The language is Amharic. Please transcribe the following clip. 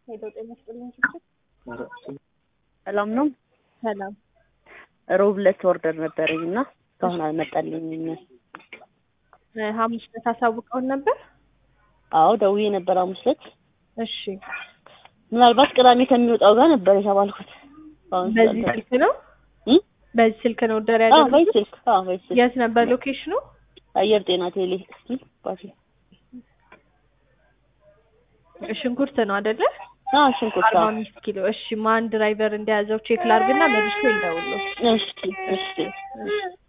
ሄደው ጤና ይስጥልኝ ችግር ሰላም ነው። ሰላም ሮብ ዕለት ኦርደር ነበረኝ እና እስካሁን አልመጣልኝም። እ ሐሙስ ዕለት አሳውቀውን ነበር። አዎ ደውዬ ነበር ሐሙስ ዕለት። እሺ ምናልባት ቅዳሜ ከሚወጣው ጋር ነበር የተባልኩት። አሁን በዚህ ስላልተ- ስልክ ነው እም? በዚህ ስልክ ነው ኦርደር አዎ በዚህ ያደረጉት? ስልክ አዎ በዚህ ስልክ የት ነበር ሎኬሽኑ? አየር ጤና ቴሌ እስኪ ባቲ ሽንኩርት ነው አይደለ? አዎ ሽንኩርት አርባ አዎ አምስት ኪሎ እሺ ማን ድራይቨር እንደያዘው ቼክ ላርግና መልሼ ልደውልልዎት። እሺ እሺ